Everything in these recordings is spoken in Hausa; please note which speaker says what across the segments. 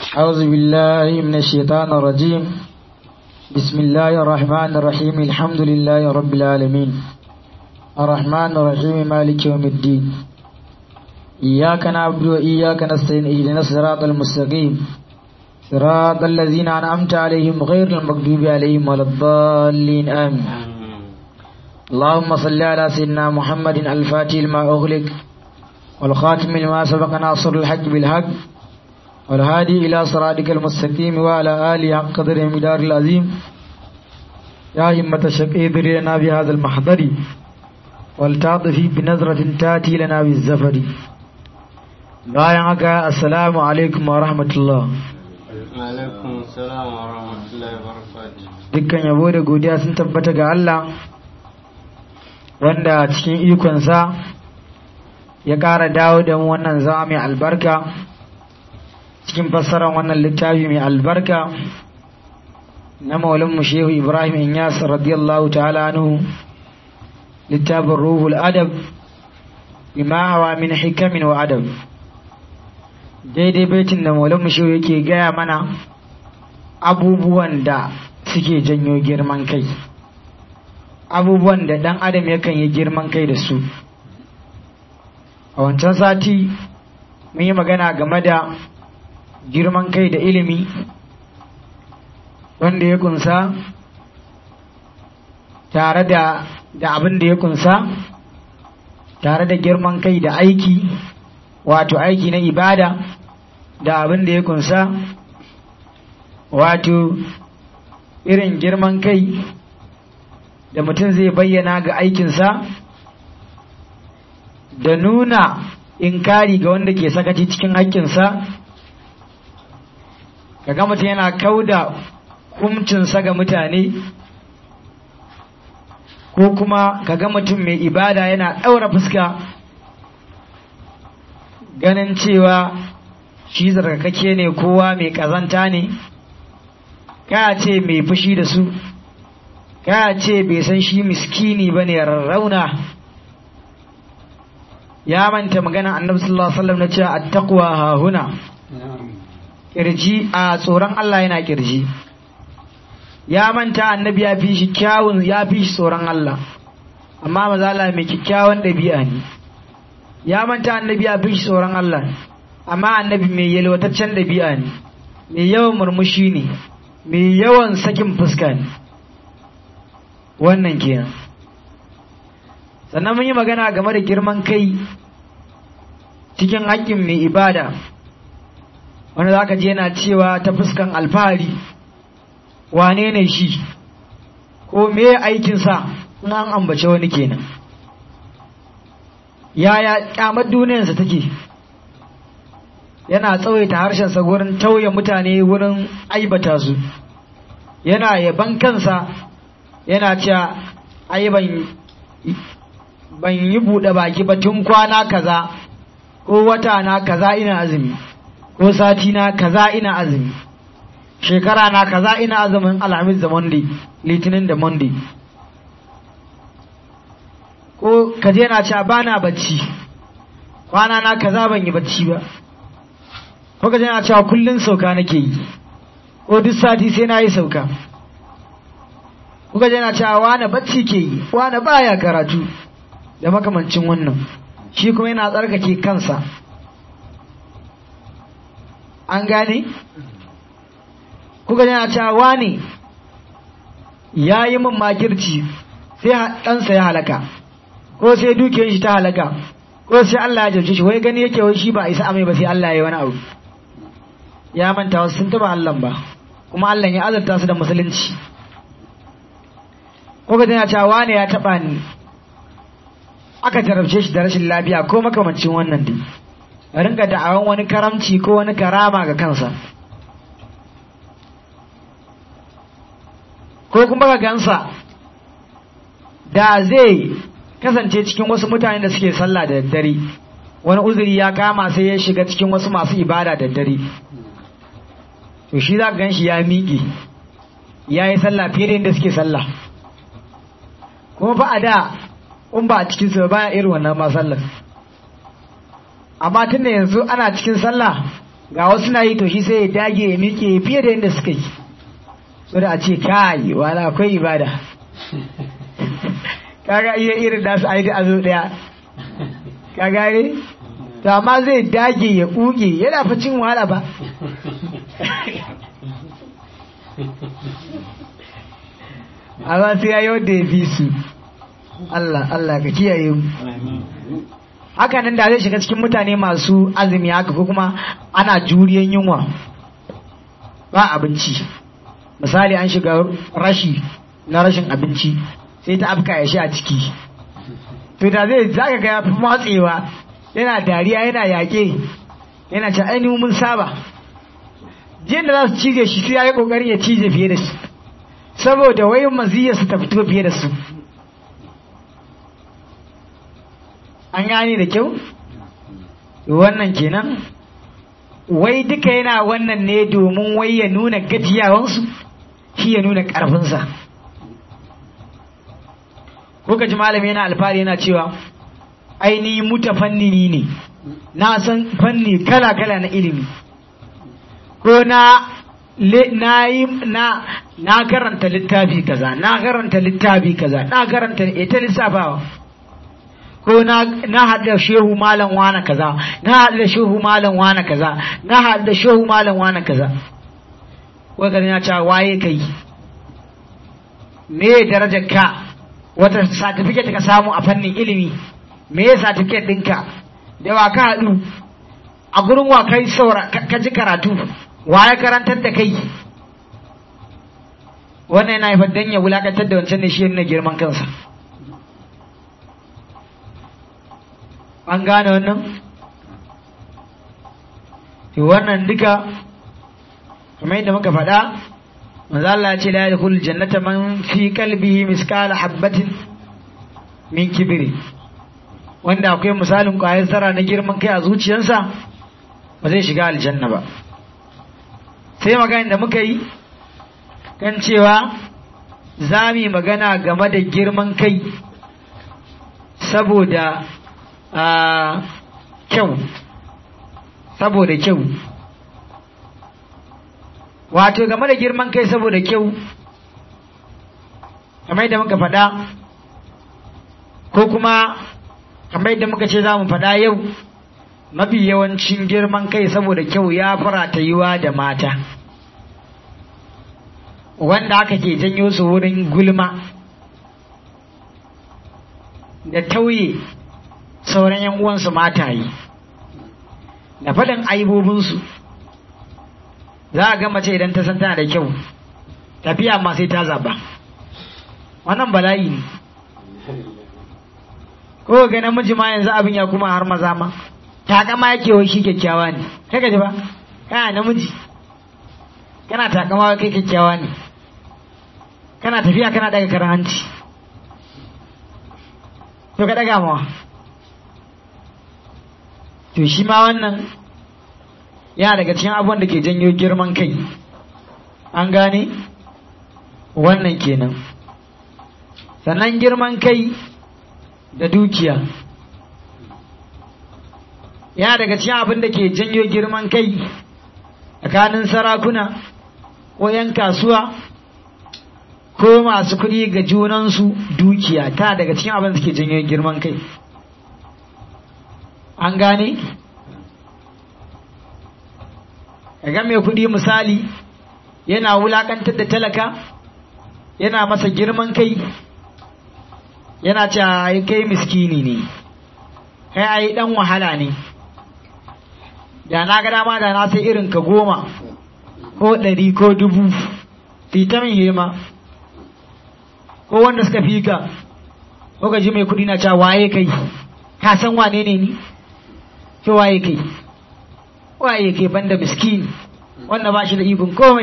Speaker 1: أعوذ بالله من الشيطان الرجيم بسم الله الرحمن الرحيم الحمد لله رب العالمين الرحمن الرحيم مالك يوم الدين إياك نعبد وإياك نستعين اهدنا الصراط المستقيم صراط الذين أنعمت عليهم غير المغضوب عليهم ولا الضالين آمين اللهم صل على سيدنا محمد الفاتح لما أغلق والخاتم لما سبق ناصر الحق بالحق والهادي إلى صراطك المستقيم وعلى آله حق قدر مدار العظيم يا همة الشقي لنا بهذا المحضر والتعطفي بنظرة تاتي لنا بالزفر bayan haka assalamu alaikum wa rahmatullah
Speaker 2: alaikum salam wa rahmatullahi wa barakatuh
Speaker 1: dukkan yabo da godiya sun tabbata ga Allah wanda cikin ikonsa ya ƙara dawo da mu wannan zama mai albarka cikin fassarar wannan littafi mai albarka na maulinmu shehu ibrahim inyas radiyallahu ta'ala anhu littafin ruhul adab bima hawa min hikamin wa adab daidai baitin da maulinmu shehu yake gaya mana abubuwan da suke janyo girman kai abubuwan da dan adam yakan yi girman kai da su a wancan sati mun yi magana game da girman kai da ilimi wanda ya kunsa tare da da abin da ya kunsa tare da girman kai da aiki wato aiki na ibada da abin da ya kunsa wato irin girman kai da mutum zai bayyana ga aikinsa da nuna inkari ga wanda ke sakaci cikin haƙƙinsa kaga mutum yana kauda kumcinsa ga mutane ko kuma kaga mutum mai ibada yana ɗaura fuska ganin cewa shi zarkakake ne kowa mai ƙazanta ne ka ce mai fushi da su ka ce bai san shi miskini ba ne rarrauna ya manta magana annabi sallallahu alaihi wasallam na cewa attaqwa ha huna kirji a tsoron Allah yana kirji ya manta annabi ya fi shi kyawun ya fi shi tsoron Allah amma maza Allah mai kyakkyawan ɗabi'a ne ya manta annabi ya fi shi tsoron Allah amma annabi mai yalwataccen ɗabi'a ne mai yawan murmushi ne mai yawan sakin fuska ne wannan kenan sannan mun yi magana game da girman kai cikin haƙƙin mai ibada wanda za ka je yana cewa ta fuskan alfahari wane ne shi ko me aikinsa in an ambace wani kenan yaya kyamar duniyarsa take yana tsawaita harshensa wurin tauye mutane wurin aibata su yana yaban kansa yana cewa ai ban yi buɗe baki ba tun kwana kaza ko wata na kaza ina azumi ko sati na kaza ina azumi shekara na kaza ina azumin alhamis da monday litinin da monday ko kaje na cewa ba na bacci kwana na kaza ban yi bacci ba ko kaje na cewa kullun sauka nake yi ko duk sati sai na yi sauka ko kaje na cewa wane bacci ke yi wane baya karatu da makamancin wannan shi kuma yana tsarkake kansa an gane kuka yana cewa ne ya yi min makirci sai ɗansa ya halaka ko sai dukiyar shi ta halaka ko sai Allah ya jarce shi wai gani yake wai shi ba isa amai ba sai Allah ya yi wani abu ya manta wasu sun taba Allah ba kuma Allah ya azarta su da musulunci kuka yana cewa ne ya taba ni aka jarabce shi da rashin lafiya ko makamancin wannan dai a rinka da'awan wani karamci ko wani karama ga kansa ko kuma ga gansa da zai kasance cikin wasu mutane da suke sallah da daddare wani uzuri ya kama sai ya shiga cikin wasu masu ibada da daddare to shi za ka gan shi ya miƙe ya yi sallah fiye da yadda suke sallah kuma fa a da in ba a cikin su baya irin wannan ma sallar amma tun da yanzu ana cikin sallah ga wasu na yi to shi sai ya dage ya miƙe fiye da yadda suka yi so da a ce kai wala akwai ibada kaga iya irin da su a yi da azo daya ka gane to amma zai dage ya kuge yana fa cin wahala ba amma sai ya yi wanda ya fi su Allah Allah ka kiyaye mu haka nan da zai shiga cikin mutane masu azumi haka ko kuma ana juriyan yunwa ba abinci misali an shiga rashi na rashin abinci sai ta afka ya sha ciki to da zai zaka ga ya fi matsewa yana dariya yana yaƙe yana ce ainihin mun saba jiyan da za su cije shi sai ya yi ƙoƙarin ya cije fiye da shi saboda wai maziyar su ta fito fiye da su an gane da kyau wannan kenan wai duka yana wannan ne domin wai ya nuna gajiyawansu shi ya nuna ƙarfinsa ko ka ji malami yana alfahari yana cewa ainihin mutafannini ne na san fanni kala-kala na ilimi ko na na yi na na karanta littafi kaza na karanta littafi kaza na karanta ita lissafawa ko na na hada shehu malam wana kaza na hada shehu malam wana kaza na hada shehu malam wana kaza wai kan ya ce waye kai me darajar ka wata certificate ka samu a fannin ilimi me ya certificate ɗinka da wa ka haɗu a gurin wa kai saura ka ji karatu wa ya karantar da kai wannan yana haifar dan ya wulakantar da wancan ne shi nuna girman kansa an gane wannan to wannan duka kamar yadda muka faɗa manzo Allah ya ce la yadkhul jannata man fi qalbihi miskala habatin min kibri wanda akwai misalin ƙwayar zara na girman kai a zuciyarsa ba zai shiga aljanna ba sai magana da muka yi kan cewa za mu yi magana game da girman kai saboda kyau saboda kyau wato game da girman kai saboda kyau kamar da muka faɗa ko kuma kamar yadda muka ce za mu faɗa yau mafi yawancin girman kai saboda kyau ya fara ta yiwa da mata wanda aka ke janyo su wurin gulma da tauye sauran yan uwansu mataye da faɗin aibobinsu za a ga mace idan ta san tana da kyau tafiya ma sai ta zaba wannan bala'i ne ko ga namiji ma yanzu abin ya kuma har maza ma takama yake wai shi kyakkyawa ne kai ji ba kana namiji kana takama wai kai kyakkyawa ne kana tafiya kana daga karan hanci to ka daga mawa to shi ma wannan yana daga cikin abubuwan da ke janyo girman kai an gane wannan kenan sannan girman kai da dukiya yana daga cikin abin da ke janyo girman kai tsakanin sarakuna ko 'yan kasuwa ko masu kuɗi ga junansu dukiya ta daga cikin abin da ke janyo girman kai an gane ga mai kuɗi misali yana wulakantar da talaka yana masa girman kai yana ce kai miskini ne kai ai dan wahala ne da na ga dama da na sai irin ka goma ko ɗari ko dubu fita min hema ko wanda suka fi ka ko ka ji mai kuɗi na cewa waye kai ka san wane ne ni ce waye kai waye kai banda miskini wanda ba shi da ikon komai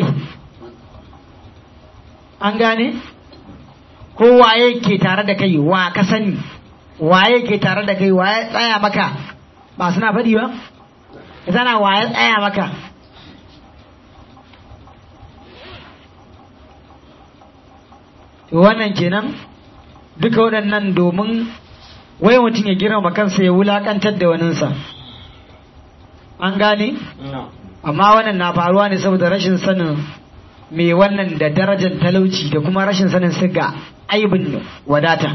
Speaker 1: an gane ko waye ke tare da kai wa ka sani waye ke tare da kai waye tsaya maka ba suna faɗi ba sana waye tsaya maka to wannan kenan duka waɗannan domin wai mutum ya girma kansa ya wulaƙantar da waninsa an gane amma wannan na faruwa ne saboda rashin sanin mai wannan da darajar talauci da kuma rashin sanin siga aibin wadata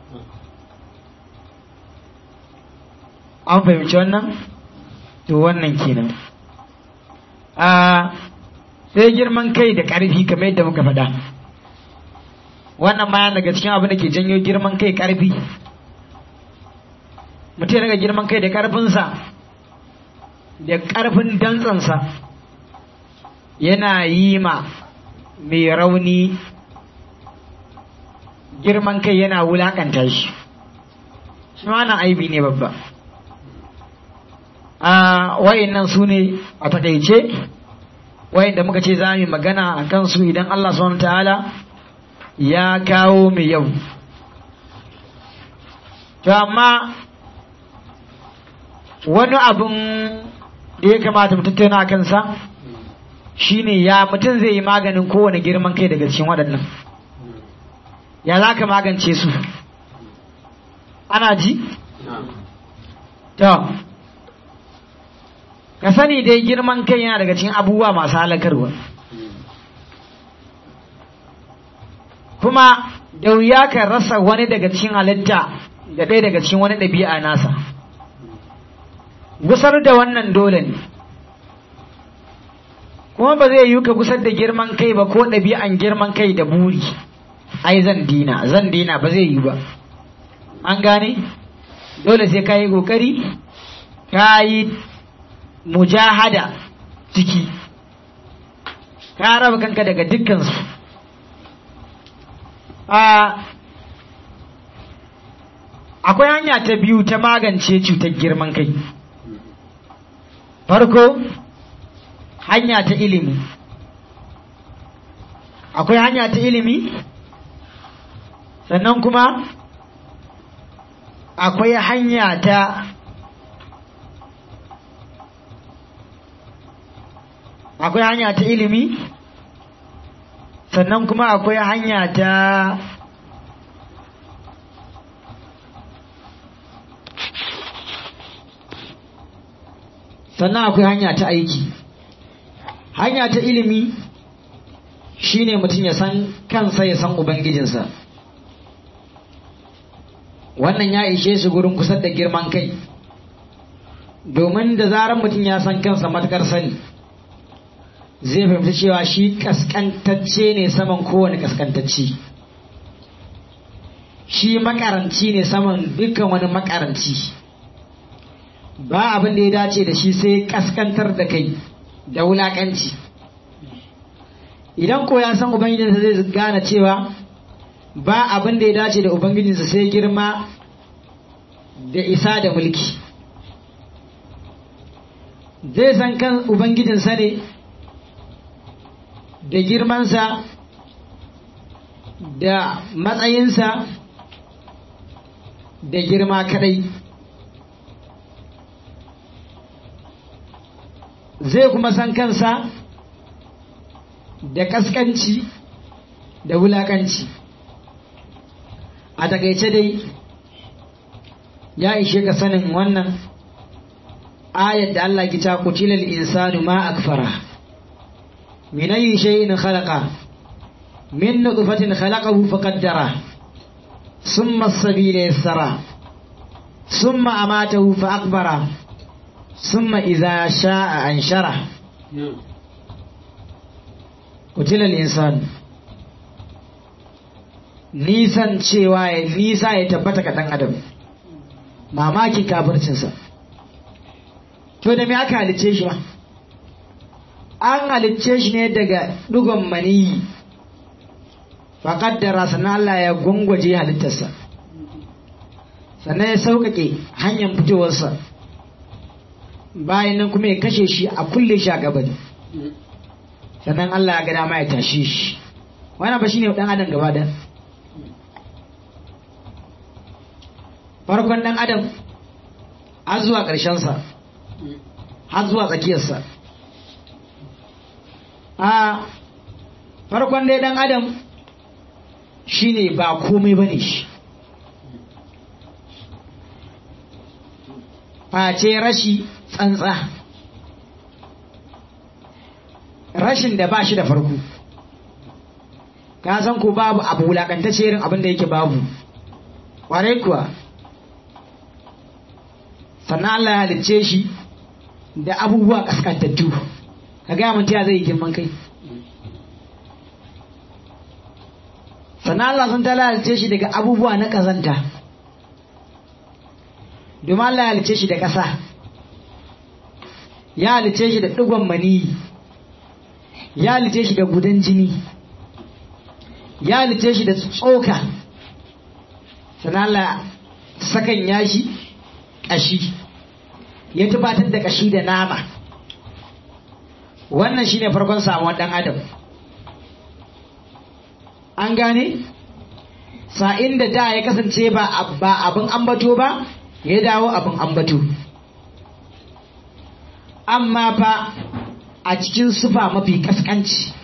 Speaker 1: an fahimci wannan to wannan kenan a sai girman kai da ƙarfi kamar yadda muka faɗa wannan ma daga cikin abin da ke janyo girman kai ƙarfi mutum daga girman kai da ƙarfinsa da ƙarfin dantsansa yana yi ma mai rauni girman kai yana wulakanta shi shi wannan aibi ne babba a wayannan su ne a takaice wayanda muka ce za mu magana a kansu idan Allah subhanahu ta'ala ya kawo mu yau to amma wani abun da ya kamata mu tattauna a kansa shine ya mutum zai yi maganin kowane girman kai daga cikin waɗannan ya za ka magance su ana ji? to ka sani dai girman kai yana daga cikin abubuwa masu halakarwa kuma da wuya ka rasa wani daga cikin halitta da ɗaya daga cikin wani ɗabi'a nasa gusar da wannan dole ne kuma ba zai yi ka gusar da girman kai ba ko ɗabi'an girman kai da buri ai zan dina zan dina ba zai yi ba an gane dole sai ka yi ƙoƙari ka yi mujahada ciki ka raba kanka daga dukkansu akwai hanya ta biyu ta magance cutar girman kai farko hanya ta ilimi akwai hanya ta ilimi sannan kuma akwai hanya ta akwai hanya ta ilimi sannan kuma akwai hanya ta sannan akwai hanya ta aiki hanya ta ilimi shine mutum ya san kansa ya san ubangijinsa wannan ya ishe shi gurin kusa da girman kai domin da zarar mutum ya san kansa matukar sani zai fahimci cewa shi kaskantacce ne saman kowane kaskantacci shi makaranci ne saman dukkan wani makaranci ba abin da ya dace da shi sai kaskantar da kai da wulakanci idan ko ya san ubangijinsa zai gane cewa ba abin da ya dace da ubangijinsa sai girma da isa da mulki zai san kan ubangijinsa ne da girmansa da matsayinsa da girma kadai zai kuma san kansa da kaskanci da wulakanci a takaice dai ya ishe ka sanin wannan ayat da Allah ki ta kutilal insanu ma akfara min ayi shay'in khalaqa min nutfatin khalaqahu faqaddara thumma as-sabila yassara thumma amatahu fa aqbara thumma idza sha'a anshara kutilal insan nisan cewa ya nisa ya tabbata ka dan adam mamakin kafircinsa to da me aka halicce shi ba an halicce shi ne daga dugon maniyi faƙaddara sannan Allah ya gwangwaje halittarsa sannan ya sauƙaƙe hanyar fitowarsa bayan nan kuma ya kashe shi a kulle shi a gabani sannan Allah ya ga dama ya tashe shi wannan ba shine dan adam gaba da farkon dan adam har zuwa ƙarshensa har zuwa tsakiyarsa a farkon dai dan adam shine ba komai bane shi face rashi tsantsa rashin da ba shi da farko ka san ko babu abu wulakantacce irin abin da yake babu ƙwarai kuwa sannan Allah ya halicce shi da abubuwa kaskantattu ka gaya mun ta zai yi girman kai sannan Allah sun tala halicce shi daga abubuwa na kazanta domin Allah ya halicce shi da ƙasa ya halicce shi da ɗigon maniyi ya halicce shi da gudan jini ya halicce shi da tsoka sannan Allah sakan yashi ƙashi ya tubatar da ƙashi da nama wannan shine farkon samuwar ɗan adam an gane sa'in da da ya kasance ba abin ambato ba ya dawo abin ambato amma fa a cikin sufa mafi kaskanci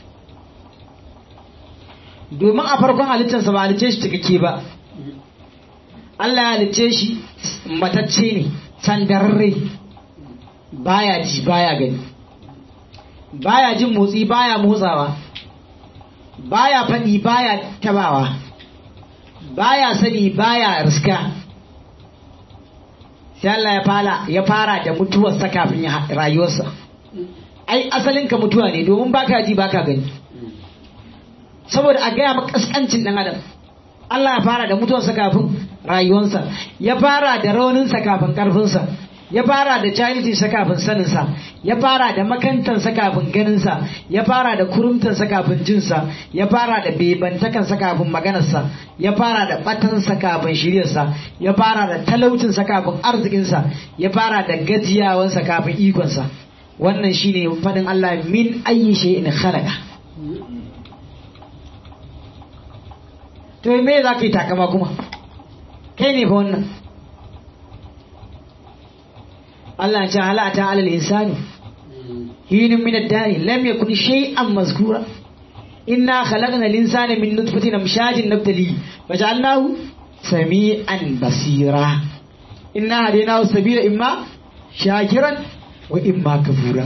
Speaker 1: domin a farkon halittarsa ba halicce shi cikakke ba Allah ya halicce shi matacce ne sandararre baya ji baya gani baya jin motsi baya motsawa baya faɗi baya tabawa baya sani baya riska sai Allah ya fara ya fara da mutuwarsa kafin rayuwarsa ai asalin ka mutuwa ne domin baka ji baka gani saboda a gaya maka kaskancin dan adam Allah ya fara da mutuwarsa kafin rayuwarsa ya fara da rauninsa kafin karfinsa ya fara da jahilcinsa kafin saninsa ya fara da makantansa kafin ganinsa ya fara da kurumtansa kafin jinsa ya fara da bebantakansa kafin maganarsa ya fara da batansa kafin shiryarsa ya fara da talaucinsa kafin arzikinsa ya fara da gajiyawansa kafin ikonsa wannan shine fadin Allah min ayyi shay'in khalaqa to me za ka yi takama kuma kai ne fa wannan Allah ce halata alal insani hinin min ad-dari lam yakun shay'an mazkura inna khalaqna al-insana min nutfatin amshajin nabtali waja'alnahu sami'an basira inna hadaynahu sabila imma shakiran wa imma kafura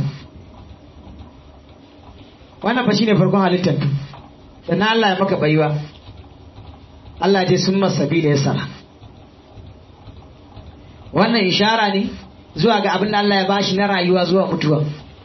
Speaker 1: wannan fa shine farkon halittar sannan Allah ya maka baiwa Allah ce sun masabila ya sara wannan ishara ne zuwa ga abin da Allah ya bashi na rayuwa zuwa mutuwa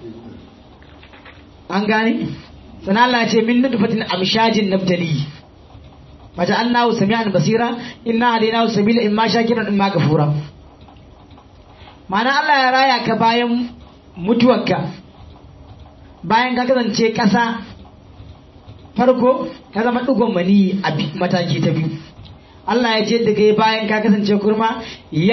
Speaker 1: an gane sannan Allah ce min nutfatin amshajin nabtali wata annahu sami'an basira inna hadainahu sabila imma shakiran imma kafura ma'ana Allah ya raya ka bayan mutuwarka bayan ka kasance ƙasa farko ka zama ɗigon mani a mataki ta biyu Allah ya ce da kai bayan ka kasance kurma ya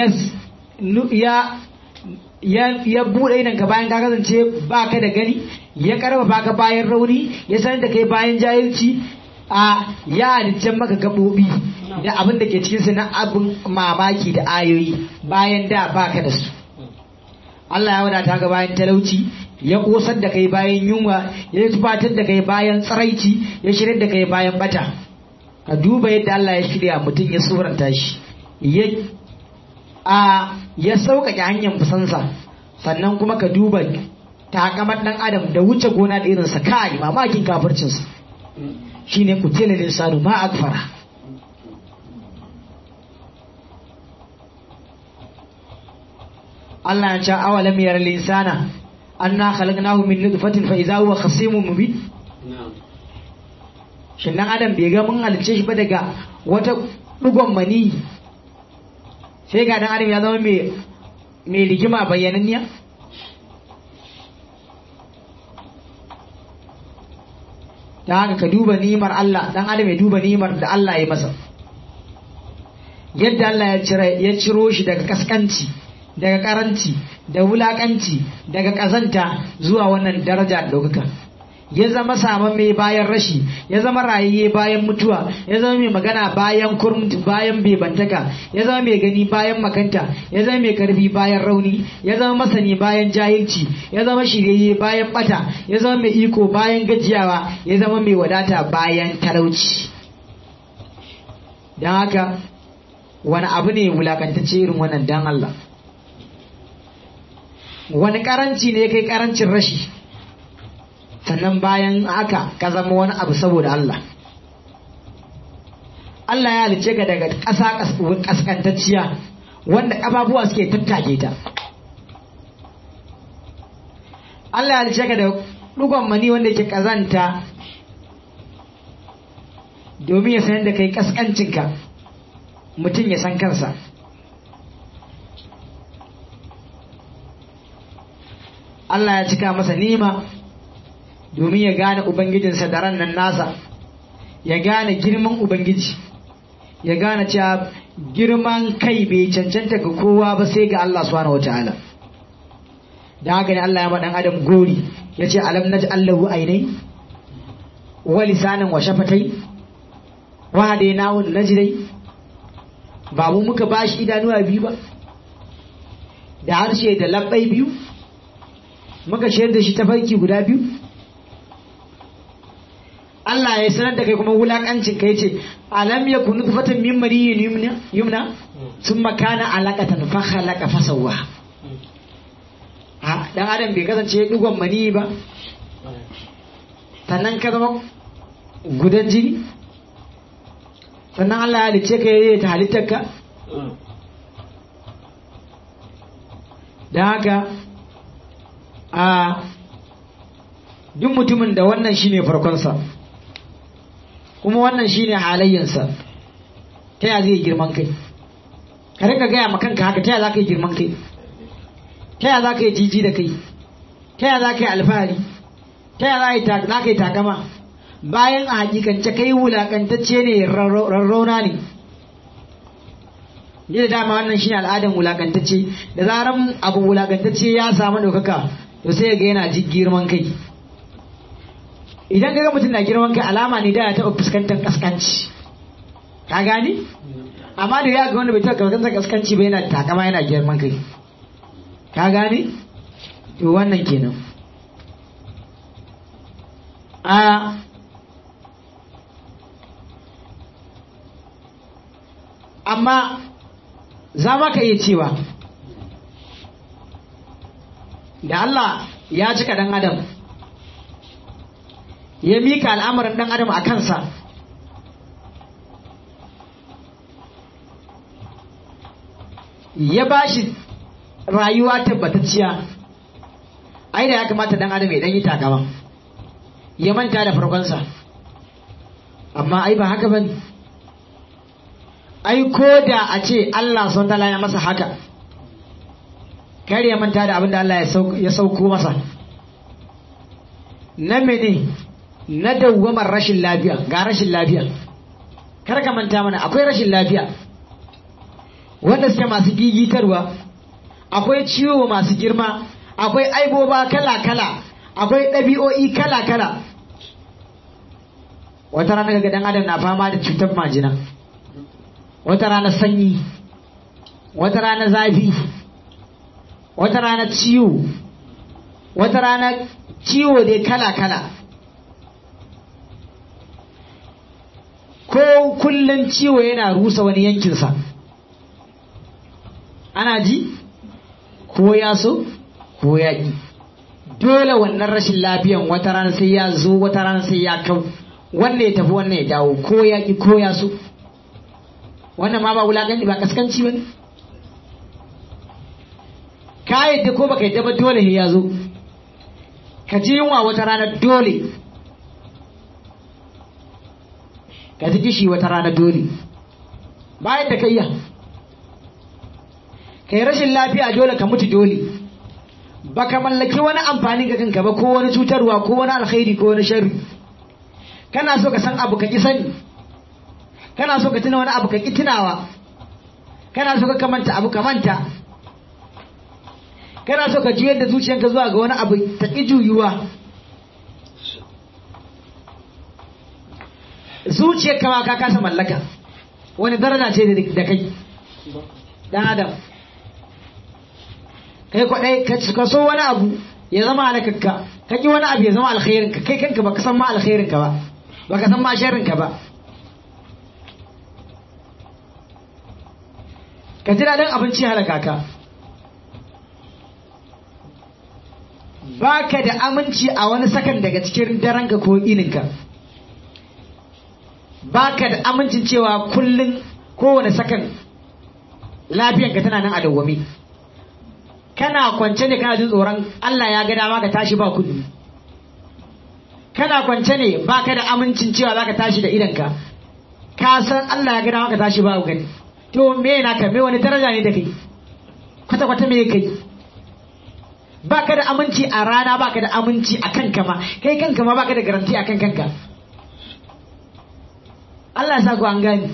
Speaker 1: ya buɗe idan ka bayan ka kasance ba ka da gani ya karfafa ka bayan rauni ya sanar da kai bayan jahilci a ya halittar maka gaɓoɓi da abin da ke cikinsu na abin mamaki da ayoyi bayan da ba ka da su Allah ya wadata ka bayan talauci ya kosar da kai bayan yunwa ya tufatar da kai bayan tsaraici ya shirya da kai bayan bata ka duba yadda Allah ya shirya mutum ya suranta shi ya a ya sauƙaƙe hanyar fusansa sannan kuma ka duba takamar ɗan adam da wuce gona da irinsa kai mamakin kafircinsa shine kutila linsanu ma akfara Allah ya ce awalam yara linsana anna khalaqnahu min nutfatin fa idza huwa khasimun mubin shin dan adam bai ga mun halice shi ba daga wata dugon mani sai ga dan adam ya zama mai mai rigima bayyananniya ta haka ka duba nimar Allah dan adam ya duba nimar da Allah ya masa yadda Allah ya ciro shi daga kaskanci daga karanci da wulakanci daga kazanta zuwa wannan daraja da ɗaukaka ya zama saman mai bayan rashi ya zama rayayye bayan mutuwa ya zama mai magana bayan kurmti bayan bebantaka ya zama mai gani bayan makanta ya zama mai karfi bayan rauni ya zama masani bayan jahilci ya zama shiryayye bayan bata ya zama mai iko bayan gajiyawa ya zama mai wadata bayan talauci don haka wani abu ne wulakantacce irin wannan dan Allah wani karanci ne kai karancin rashi sannan bayan haka ka zama wani abu saboda Allah Allah ya halice ka daga ƙasa ƙasƙantacciya wanda ƙafafuwa suke tattake ta Allah ya halice ka da ɗugon mani wanda yake ƙazanta domin ya sanar da kai ƙasƙancinka mutum ya san kansa Allah ya cika masa nima domin ya gane Ubangijinsa da ran nan nasa ya gane girman Ubangiji ya gane cewa girman kai bai cancanta ga kowa ba sai ga Allah subhanahu wa ta'ala da haka ne Allah ya maɗan adam gori ya ce alam na Allahu ainai wa lisanin wa shafatai wa dai nawun najirai ba mu muka bashi idanuwa biyu ba da harshe da labbai biyu muka shayar da shi tafarki guda biyu Allah ya sanar da kai kuma wulakancin kai ce alam ya kunu fatan min mariyin yumna yumna sun makana alaqatan fa khalaqa fa sawwa ha dan adam bai kasance digon mani ba sannan ka zama gudan jini sannan Allah ya halice ka yayi ta halittarka dan haka a duk mutumin da wannan shine farkonsa kuma wannan shine halayyansa ta ya zai girman kai ka rika gaya ma kanka haka ta ya za ka yi girman kai ta ya za ka yi jiji da kai ta ya za ka yi alfahari ta ya za ka yi takama bayan a hakikance kai wulakantacce ne rarrauna ne ni da dama wannan shine al'adan wulakantacce da zaran abu wulakantacce ya samu ɗaukaka to sai ga yana ji girman kai idan kaga mutum na girman kai alama ne da ya taɓa fuskantar kaskanci ka gani amma da ya ga wanda bai taɓa fuskantar kaskanci ba yana takama yana girman kai ka gani to wannan kenan a amma za ma ka iya cewa da Allah ya cika ɗan adam ya mika al'amarin ɗan adam a kansa ya ba shi rayuwa tabbatacciya ai da ya kamata ɗan adam ya ɗan yi takama ya manta da farkonsa amma ai ba haka ba ne ai ko da a ce Allah sun tala ya masa haka kar ya manta da abin da Allah ya sauko masa na mene na dawwamar rashin lafiya ga rashin lafiya kar ka manta mana akwai rashin lafiya wanda suke masu gigitarwa akwai ciwo masu girma akwai aiboba kala-kala akwai ɗabi'o'i kala-kala wata rana ga dan adam na fama da cutar majina wata rana sanyi wata rana zafi wata rana ciwo wata rana ciwo dai kala-kala ko kullum ciwo yana rusa wani yankinsa ana ji ko ya so ko ya ƙi dole wannan rashin lafiyan wata rana sai ya zo wata rana sai ya kau wannan ya tafi wannan ya dawo ko ya ƙi ko ya so wannan ma ba wulaƙanci ba kaskanci ba ne ka yadda ko baka yadda ba dole ya zo ka ji yunwa wata rana dole ka ji kishi wata rana dole bayan da ka iya ka yi rashin lafiya dole ka mutu dole ba ka mallaki wani amfani ga kanka ba ko wani cutarwa ko wani alkhairi ko wani sharri kana so ka san abu ka ki sani kana so ka tuna wani abu ka ki tunawa kana so ka kamanta abu ka manta kana so ka juyar da zuciyarka zuwa ga wani abu ta ki juyuwa zuciyar kama ka kasa mallaka wani daraja ce da kai dan adam kai kwaɗai ka so wani abu ya zama halakakka ka ki wani abu ya zama alkhairinka kai kanka baka san ma alkhairinka ba baka san ma sharrinka ba ka ji daɗin abinci halaka ka baka da aminci a wani sakan daga cikin daranka ko ininka baka da amincin cewa kullum kowane sakan lafiyanka tana nan a dawwame kana kwance ne kana jin tsoron Allah ya ga dama ka tashi ba kudi kana kwance ne baka da amincin cewa zaka tashi da idanka ka san Allah ya ga dama ka tashi ba gani to me naka me wani daraja ne da kai kwata kwata me kai baka da aminci a rana baka da aminci a kanka ma kai kanka ma baka da garanti a kan kanka Allah ya sa ku an gani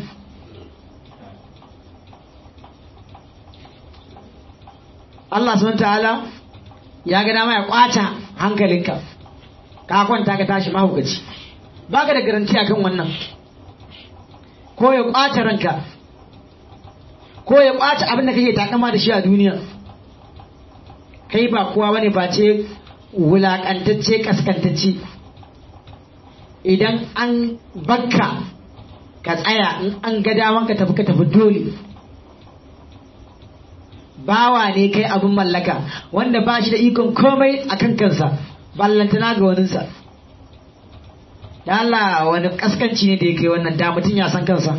Speaker 1: Allah subhanahu ta'ala ya ga dama ya kwata hankalinka ka kwanta ka tashi mahaukaci baka da garanti akan wannan ko ya kwata ranka ko ya kwata abin da kake takama da shi a duniya kai ba kowa bane ba ce wulakantacce kaskantacce idan an bakka ka tsaya in an ga daman ka tafi ka tafi dole bawa ne kai abin mallaka wanda ba shi da ikon komai a kan kansa ballantana ga waninsa da Allah wani kaskanci ne da ya kai wannan da mutum ya san kansa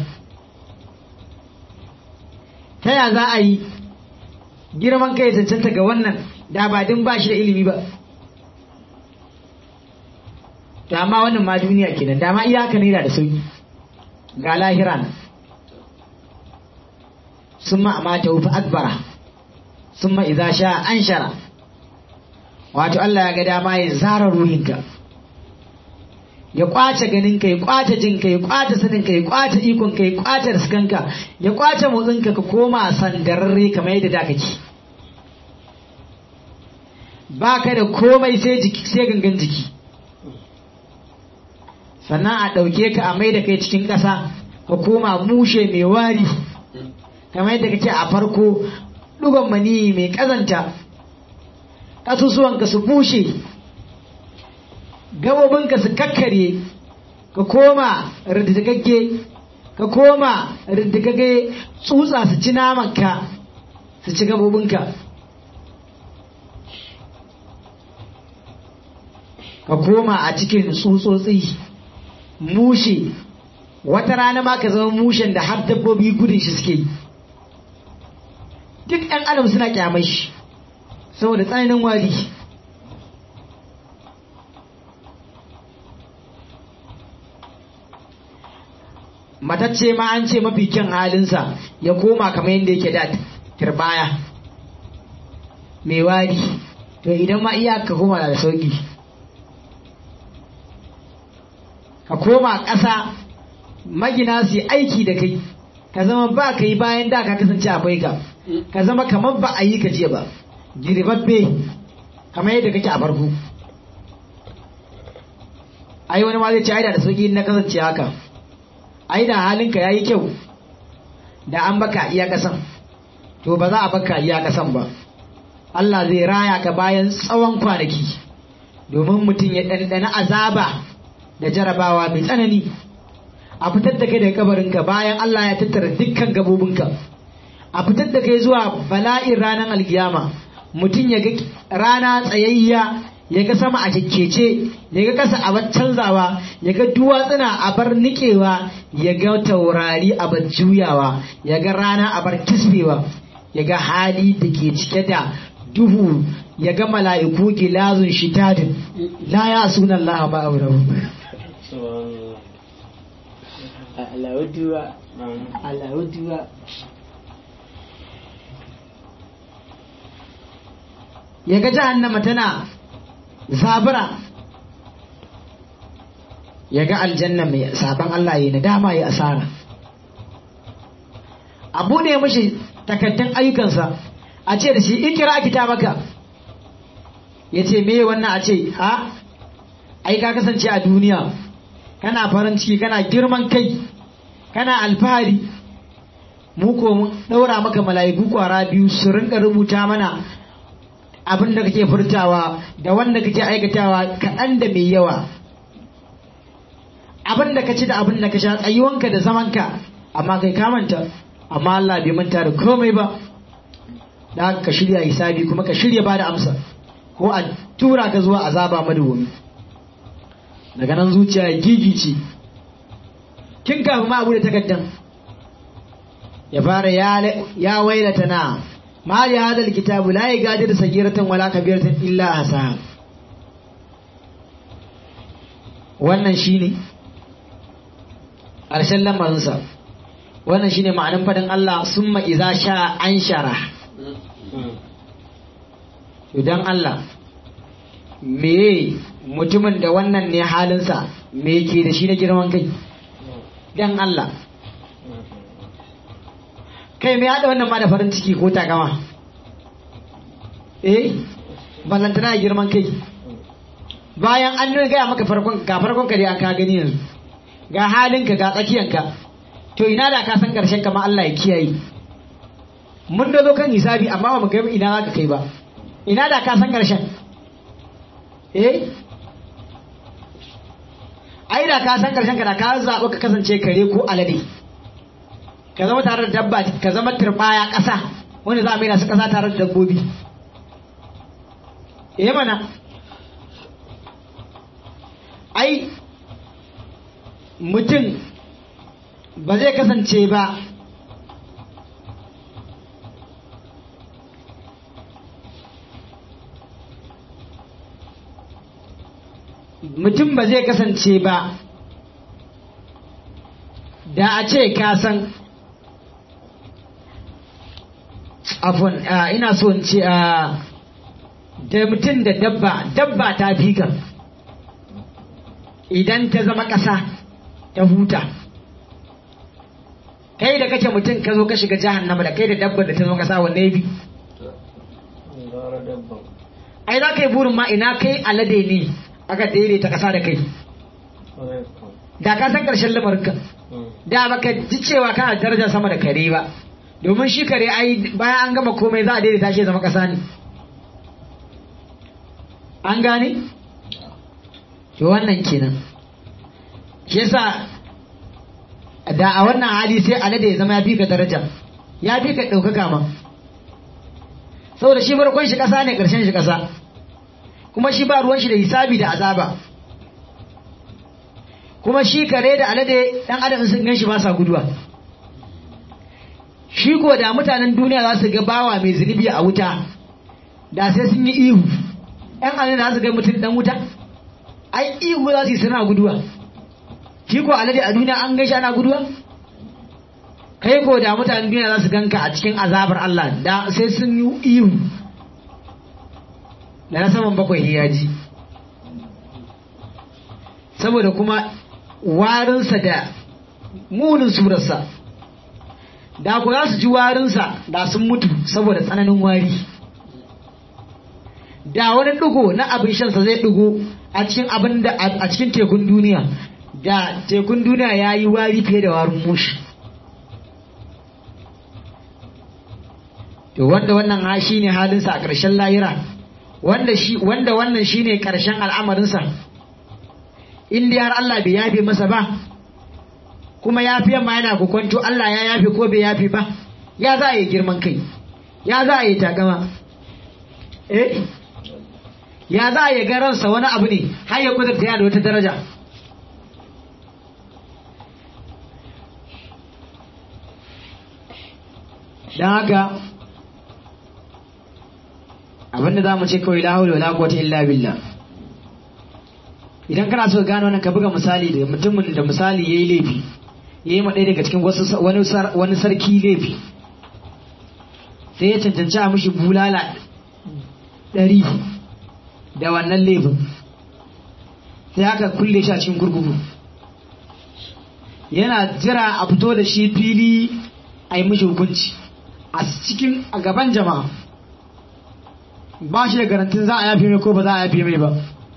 Speaker 1: ta ya za a yi girman kai cancanta ga wannan da ba din ba shi da ilimi ba da ma wannan ma duniya kenan da ma iyaka ne da sauki ga lahira nan sun ma'amata wufi akbara sun ma'iza sha an shara wato Allah ya ga dama ya zara ruhinka ya kwace ganinka ya kwace jinka ya kwace saninka ya kwace ikonka ya kwace riskanka ya kwace motsinka ka koma sandararre kamar yadda da kake ba ka da komai sai jiki sai gangan jiki sannan a ɗauke ka a mai da kai cikin ƙasa ka koma mushe mai wari kamar yadda kake a farko ɗugon mani mai ƙazanta ƙasusuwanka su bushe gabobinka su kakkare ka koma riddigagge ka koma riddigagge tsutsa su ci namanka su ci gabobinka ka koma a cikin tsutsotsi mushe wata rana ma ka zama mushen da har dabbobi gudun shi suke yi duk ɗan adam suna kyamai shi saboda tsananin wari matacce ma an ce mafi kyan halinsa ya koma kamar yadda yake da turbaya mai wari to idan ma iya ka koma da sauki ka koma ƙasa magina su aiki da kai ka zama ba ka yi bayan da ka kasance akwai ka ka zama kamar ba a yi ka jiya ba girbabbe kamar yadda kake a farko ai wani ma zai ce ai da sauki na kasance haka ai da halinka yayi kyau da an baka iya kasan to ba za a baka iya kasan ba Allah zai raya ka bayan tsawon kwanaki domin mutum ya ɗanɗana azaba da jarabawa mai tsanani a fitar da kai daga kabarinka bayan Allah ya tattara dukkan gabobinka a fitar da kai zuwa bala'in ranar alkiyama mutum ya ga rana tsayayya ya ga sama a kekkece ya ga kasa a bar canzawa ya ga duwatsuna a bar nikewa ya ga taurari a bar juyawa ya ga rana a bar kisbewa ya ga hali da ke cike da duhu ya ga mala'iku gilazun shitadin la ya sunan Allah ba aurahu
Speaker 3: Alawuduwa. Alawuduwa.
Speaker 1: ya ga jahannama tana zabura ya ga aljanna mai sabon Allah ya nadama ya asara abu ne mashi takaddun ayyukansa a ce da shi ikira kitabaka ya ce me wannan a ce ha ai ka kasance a duniya kana farin ciki kana girman kai kana alfahari mu ko mun daura maka mala'iku kwara biyu su rinka rubuta mana abin da kake furtawa da wanda kake aikatawa kaɗan da mai yawa abin da ka ci da abin da ka sha tsayuwanka da zamanka amma kai ka manta amma Allah bai manta da komai ba da ka shirya hisabi kuma ka shirya ba da amsa ko a tura ka zuwa azaba madawwami daga nan zuciya ya gigice kin kafin ma abu da takaddan ya fara ya wailata na ma li hadal kitabu la yagadir sagiratan wala kabiratan illa hasa wannan shine ƙarshen lamarinsa wannan shine ma'anin fadin Allah summa iza sha an shara idan Allah me mutumin da wannan ne halinsa me ke da shi na girman kai dan Allah kai me haɗa wannan ma da farin ciki ko takama eh ballantana girman kai bayan an nuna gaya maka farkon ga farkon ka dai an ka gani yanzu ga halinka ga tsakiyanka to ina da ka san karshen kama Allah ya kiyaye mun da zo kan hisabi amma ba mu ga ina za ka kai ba ina da ka san karshen eh ai da ka san karshen ka da ka zaɓi ka kasance kare ko alade ka zama tare da dabba ka zama turbaya ƙasa wanda za a mai su ƙasa tare da dabbobi eh mana ai mutum ba zai kasance ba mutum ba zai kasance ba da a ce ka san afon ina so in ce da mutum da dabba dabba ta fi ka idan ta zama ƙasa ta huta kai da kake mutum ka zo ka shiga jahannama da kai da dabbar da ta zama ƙasa wanne bi ai za ka yi burin ma ina kai alade ne aka daidaita ƙasa da kai da ka san ƙarshen lamarinka da baka ji cewa kana darajar sama da kare ba domin shi kare ai bayan an gama komai za a daidaita shi zama ƙasa ne an gane to wannan kenan shi yasa da a wannan hali sai alade ya zama ya fi ka daraja ya fi ka ɗaukaka ma saboda shi farkon shi ƙasa ne ƙarshen shi ƙasa kuma shi ba ruwan shi da hisabi da azaba kuma shi kare da alade ɗan adam sun gan shi ba sa guduwa shi ko da mutanen duniya za su ga bawa mai zunubi a wuta da sai sun yi ihu ‘yan alade za su ga mutum ɗan wuta ai ihu za su yi suna guduwa shi ko alade a duniya an gaishe ana guduwa kai ko da mutanen duniya za su ganka a cikin azabar Allah da sai sun yi ihu da na saman bakwai ya ji saboda kuma warinsa da munin surarsa da ku za su ji warinsa da sun mutu saboda tsananin wari da wani ɗigo na abin shansa zai ɗigo a cikin abin da a cikin tekun duniya da tekun duniya ya yi wari fiye da warin mushi to wanda wannan ha shi ne halinsa a ƙarshen layira wanda shi wanda wannan shi ne ƙarshen al'amarinsa in dai har Allah bai yafe masa ba kuma yafiyan ma yana kukwanto Allah ya yafe ko bai yafe ba ya za a yi girman kai ya za a yi tagama eh ya za a yi garansa wani abu ne har ya kudurta ya da wata daraja don haka abinda za mu ce kawai la haula wala quwwata illa billah idan kana so gano wannan ka buga misali da mutumin da misali yayi laifi yayi ma ɗaya daga cikin wasu wani wani sarki laifi sai ya cancanci a mishi bulala ɗari da wannan laifin sai aka kulle shi a cikin gurgugu yana jira a fito da shi fili a yi mishi hukunci a cikin a gaban jama'a ba shi da garantin za a yafe mai ko ba za a yafe mai ba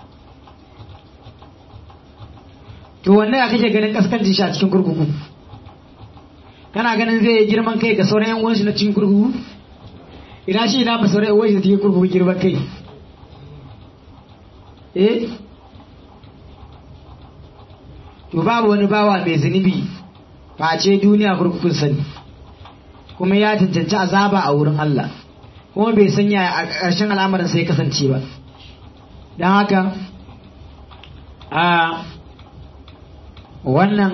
Speaker 1: to wannan ya kake ganin kaskancin shi a cikin kurkuku kana ganin zai yi girman kai ga sauran yan uwanshi na cikin kurkuku ina shi ina ba sauran yan uwanshi da cikin kurkuku girman kai eh to babu wani bawa mai zunubi face duniya kurkukun sani kuma ya cancanci azaba a wurin Allah kuma bai sanya a ƙarshen al'amarin sai kasance ba don haka a wannan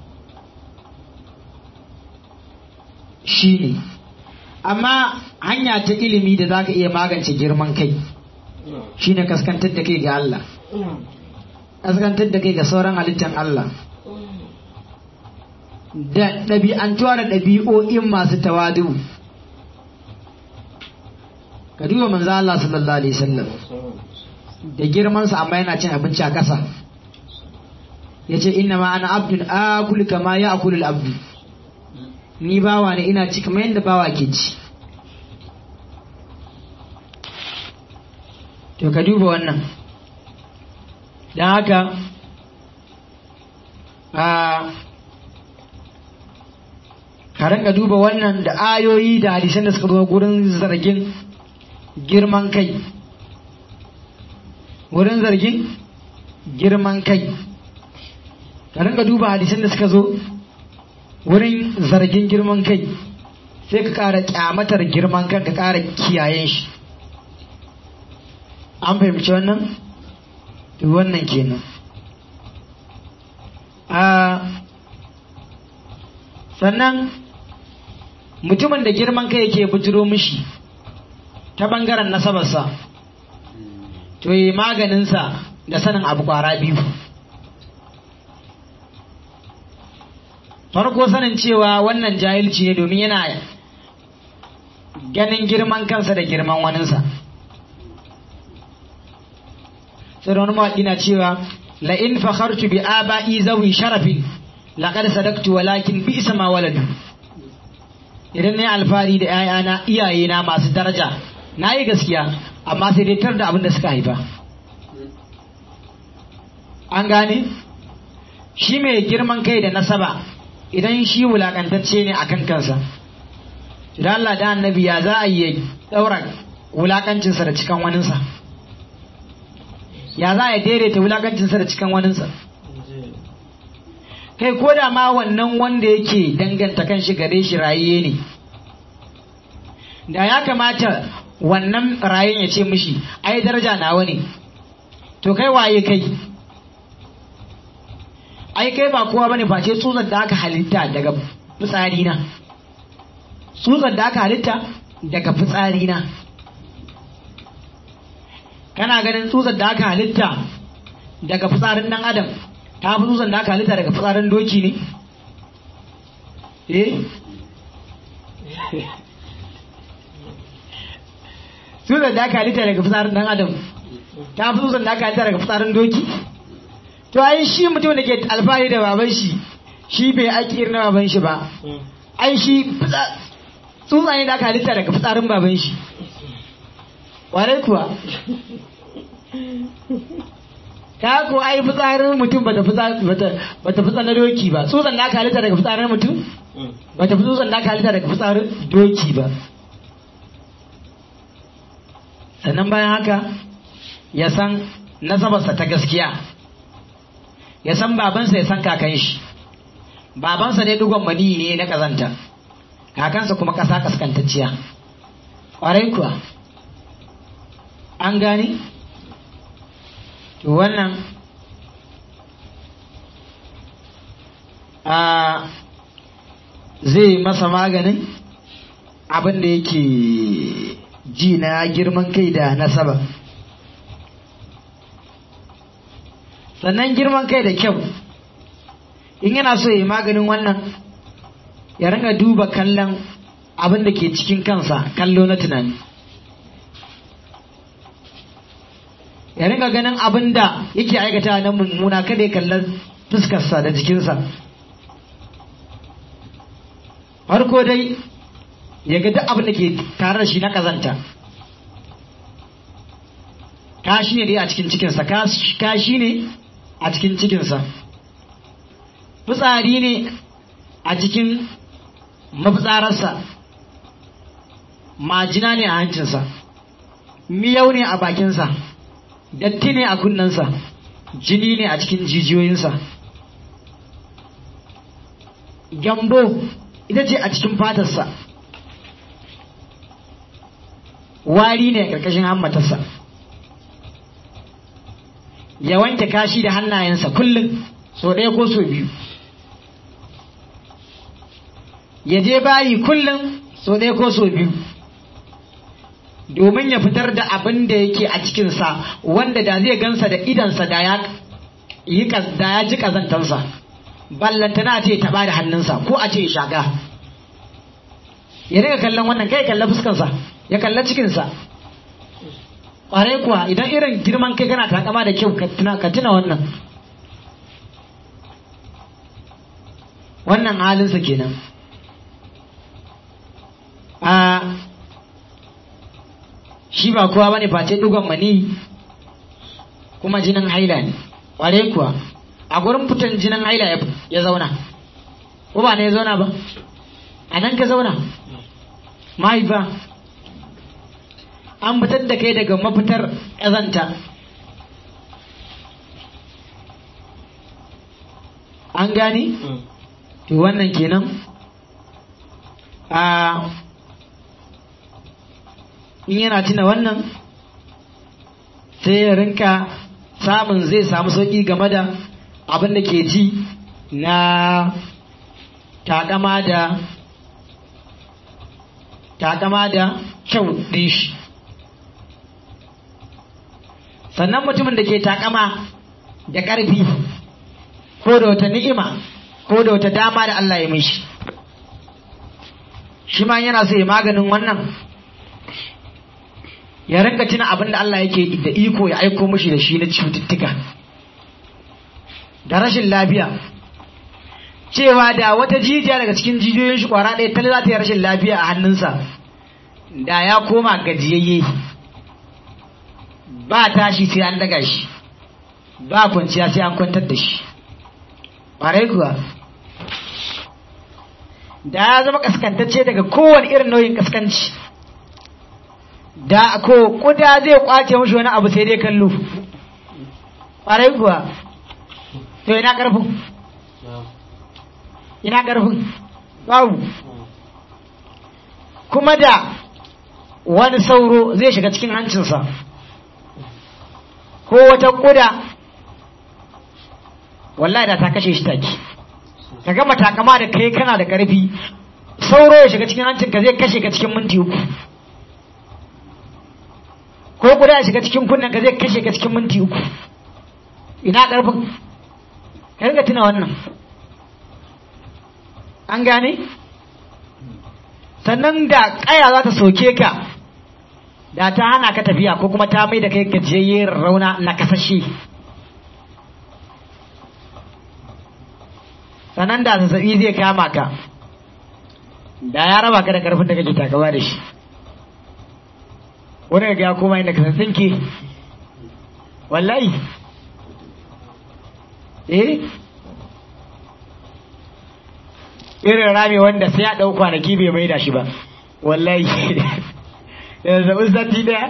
Speaker 1: shi ne amma hanya ta ilimi da za ka iya magance girman kai shi ne kaskantar da kai ga Allah kaskantar da kai ga sauran halittar Allah da ɗabi'antuwa da ɗabi'o'in masu tawadu ka duba manzo Allah sallallahu alaihi wasallam da girmansa amma yana cin abinci a ƙasa ya ce inna ma ana abdun akul kama ya akulul abdu ni bawa ne ina ci kamar yadda bawa ke ci to ka duba wannan don haka a ka rinka duba wannan da ayoyi da hadisan da suka zo gurin zargin girman kai wurin zargin girman kai ka rinka duba hadisan da suka zo wurin zargin girman kai sai ka ƙara kyamatar girman kan ka ƙara kiyayen shi an fahimci wannan to wannan kenan a sannan mutumin da girman kai yake bujiro mishi ta bangaren nasabarsa to yi maganinsa da sanin abu kwara biyu farko sanin cewa wannan jahilci ne domin yana ganin girman kansa da girman waninsa sai da wani mawaƙi na cewa la'in fakhartu bi aba'i zawi sharafin laqad sadaqtu walakin bi isa ma waladu idan na yi alfahari da ‘ya'yana iyayena masu daraja na yi gaskiya amma sai dai tar da abin da suka haifa an gane shi mai girman kai da nasaba idan shi wulakantacce ne a kan kansa idan Allah da annabi ya za a yi daura wulakancinsa da cikan waninsa ya za a daidaita wulakancinsa da cikan waninsa kai ko da ma wannan wanda yake danganta kan shi gare shi raye ne da ya kamata wannan rayen ya ce mishi ai daraja nawa ne to kai waye kai ai kai ba kowa bane face tsutsar da aka halitta daga fitsari na tsutsar da aka halitta daga fitsari na kana ganin tsutsar da aka halitta daga fitsarin dan adam ta fi tsutsar da aka halitta daga fitsarin doki ne eh tsutsar da aka halitta daga fitsarin dan adam ta fi tsutsar da aka halitta daga fitsarin doki to ai shi mutum da ke alfahari da baban shi shi bai aiki irin baban shi ba ai shi tsutsa ne da aka halitta daga fitsarin baban shi warai kuwa ta ko ai fitsarin mutum bata bata fitsa na doki ba tsutsan da aka halitta daga fitsarin mutum bata fi tsutsan da aka halitta daga fitsarin doki ba sannan bayan haka ya san nasabarsa ta gaskiya ya san babansa ya san kakan shi babansa ne dugon mani ne na kazanta kakansa kuma ƙasa kaskantacciya ƙwarai kuwa an gani to wannan a zai masa maganin abin da yake ji na girman kai da nasaba sannan girman kai da kyau in yana so ya maganin wannan ya ringa duba kallon abin da ke cikin kansa kallo na tunani ya ringa ganin abin da yake aikata na mummuna kada ya kalla fuskarsa da jikinsa farko dai ya ga duk abin da ke tare da shi na kazanta kashi ne dai a cikin cikinsa kashi ne a cikin cikinsa fitsari ne a cikin mafitsararsa majina ne a hancinsa miyau ne a bakinsa datti ne a kunnensa jini ne a cikin jijiyoyinsa gyambo ita ce a cikin fatarsa wari ne a ƙarƙashin hammatarsa ya wanke kashi da hannayensa kullum so ɗaya ko so biyu ya je bayi kullum so ɗaya ko so biyu domin ya fitar da abin da yake a cikinsa wanda da zai gansa da idansa da ya yi da ya ji kazantansa ballantana ce taɓa da hannunsa ko a ce shaga ya riga kallon wannan kai kalla fuskansa ya kalla cikinsa ƙwarai kuwa idan irin girman kai kana takama da kyau ka tuna wannan wannan halinsa kenan a shi ba kowa bane face dugon mani kuma jinin haila ne ƙwarai kuwa a gurin fitan jinin haila ya zauna ko ba ne ya zauna ba a nan ka zauna mahaifa an fitar da kai daga mafitar ƙazanta an gani to wannan kenan a in yana tuna wannan sai ya rinka samun zai samu sauƙi game da abin da ke ji na takama da takama da kyau ɗin shi sannan mutumin da ke takama da ƙarfi ko da wata ni'ima ko da wata dama da Allah ya mishi shi ma yana so ya maganin wannan ya rinka tuna abin da Allah yake da iko ya aiko mishi da shi na cututtuka da rashin lafiya cewa da wata jijiya daga cikin jijiyoyin shi kwara ɗaya ta za ta yi rashin lafiya a hannunsa da ya koma gajiyayye ba tashi sai an daga shi ba kwanciya sai an kwantar da shi ƙwarai kuwa da ya zama kaskantacce daga kowane irin nauyin kaskanci da ko kuda zai kwace mashi wani abu sai dai kallo ƙwarai kuwa to ina ƙarfin ina ƙarfin babu kuma da wani sauro zai shiga cikin hancinsa ko wata kuda wallahi da ta kashe shi take ka gama takama da kai kana da ƙarfi sauro ya shiga cikin hancinka zai kashe ka cikin minti uku ko kuda ya shiga cikin kunnen ka zai kashe ka cikin minti uku ina ƙarfin ka riga tuna wannan an gane sannan da ƙaya za ta soke ka da ta hana ka tafiya ko kuma ta mai da kai gajiyayye rauna na kasashe sannan da zazzabi zai kama ka da ya raba ka da karfin da kake takawa da shi wani ga ya koma inda ka tsinke wallahi eh irin rami wanda sai ya ɗau kwanaki bai mai da shi ba wallahi da zaɓin sati ɗaya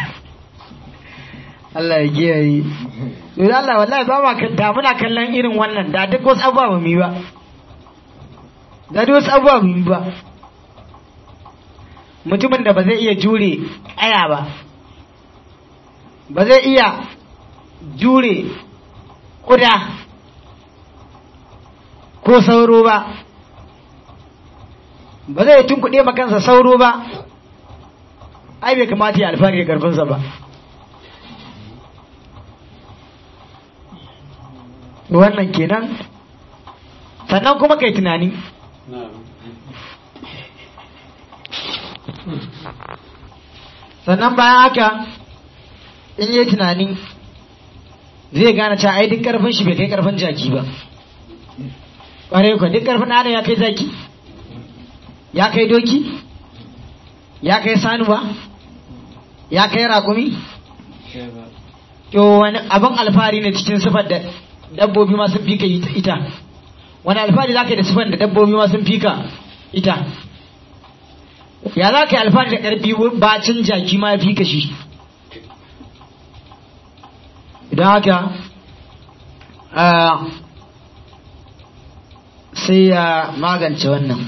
Speaker 1: Allah ya kiyaye Yanzu Allah wallahi ba ma da muna kallon irin wannan da duk wasu abubuwa mu yi ba da duk wasu abubuwa mu yi ba mutumin da ba zai iya jure aya ba ba zai iya jure kuda ko sauro ba ba zai tunkuɗe ma kansa sauro ba ai bai kamata ya alfahari da karfinsa ba wannan kenan sannan kuma kai tunani sannan bayan haka in yi tunani zai gane cewa ai duk karfin shi bai kai karfin jaki ba ƙwarai kuwa duk karfin adam ya kai zaki ya kai doki ya kai sanuwa ya kai raƙumi to wani abin alfahari ne cikin sifar da dabbobi ma sun fika ita wani alfahari za ka yi da sifar da dabbobi ma sun fika ita ya za ka yi alfahari da ƙarfi bacin jaki ma ya fika shi idan haka sai ya magance wannan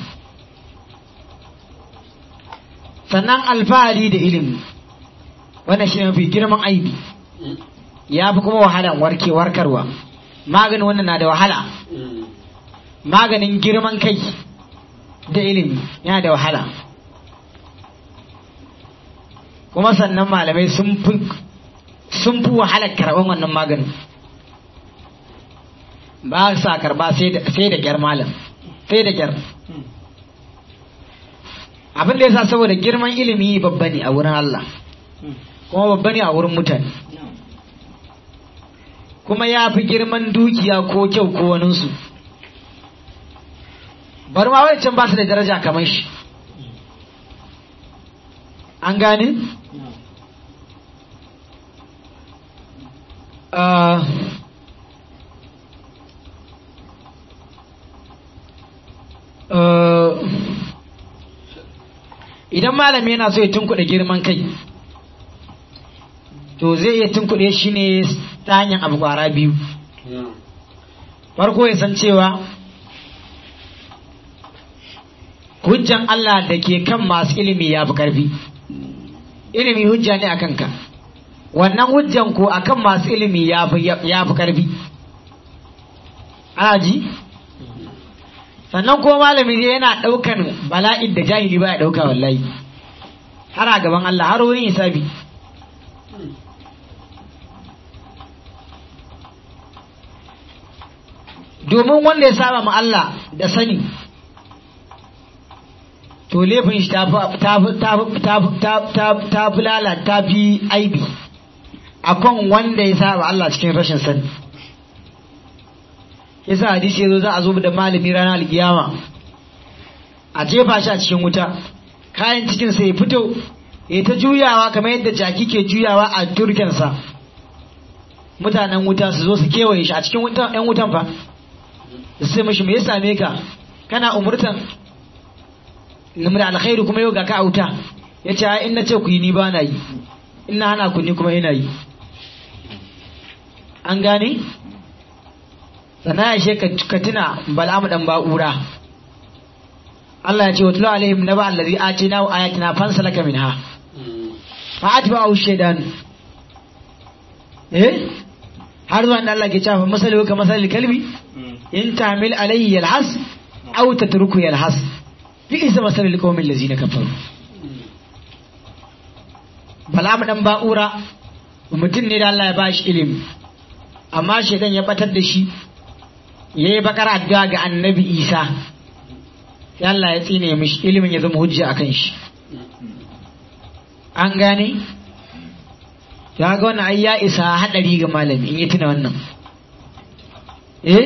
Speaker 1: sannan alfahari da ilimi wannan shi mafi girman aibi ya fi kuma wahalan warke warkarwa maganin wannan na da wahala maganin girman kai da ilimi yana da wahala kuma sannan malamai sun fi sun fi wahalar karɓar wannan maganin ba sa karɓa sai da kyar malam sai da kyar abin da ya sa saboda girman ilimi babba ne a wurin Allah kuma babba ne a wurin mutane kuma ya fi girman dukiya ko kyau ko waninsu bari ma wancan ba su da daraja kamar shi an gane? idan malami yana so ya tunkuɗe girman kai to zai iya tunkuɗe shi ne ta hanyar abu kwara biyu farko ya san cewa hujjan Allah da ke kan masu ilimi ya fi ƙarfi ilimi hujja ne a kanka wannan hujjan ko a kan masu ilimi ya fi ƙarfi ana ji sannan ko malami zai yana ɗaukan bala'in da jahili ba ya ɗauka wallahi har a gaban Allah har wurin hisabi domin wanda ya saba ma Allah da sani to laifin shi ta fi lalata fi aibi akan wanda ya saba Allah cikin rashin sani yasa hadisi yazo za a zo da malami ranar alkiyama a jefa shi a cikin wuta kayan cikin sa ya fito ya ta juyawa kamar yadda jaki ke juyawa a turkensa mutanen wuta su zo su kewaye shi a cikin wutan yan wutan fa sai mashi me ya same ka kana umurtan namar alkhairu kuma yau ga ka auta ya ce in na ce ku yi ni ba na yi ina hana ku ni kuma ina yi an gane sannan ya she ka tuna bal'amu dan ba'ura Allah ya ce wa tulu alaihim naba allazi atina wa ayatina fansalaka minha fa atba'u shaytan eh har zuwa da Allah ke cewa masalu ka masalil kalbi in tamil alayhi yalhas aw tatruku yalhas bi isa masalil qawmin allazina kafaru bal'amu dan ba'ura mutum ne da Allah ya bashi ilimi amma shaidan ya batar da shi ya yi bakar addu'a ga annabi isa sai Allah ya tsine mishi ilimin ya zama hujja a kan shi an gane ya ga wannan ai ya isa haɗari ga malami in yi tuna wannan eh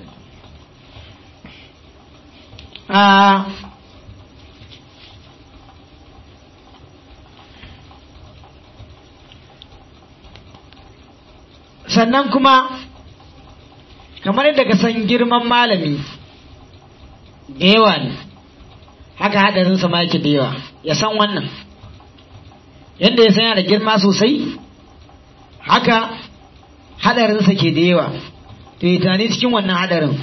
Speaker 1: a sannan kuma kamar yadda ka san girman malami da yawa ne haka haɗarinsa ma yake da yawa ya san wannan yadda ya san yana da girma sosai haka haɗarinsa ke da yawa to yi tunani cikin wannan haɗarin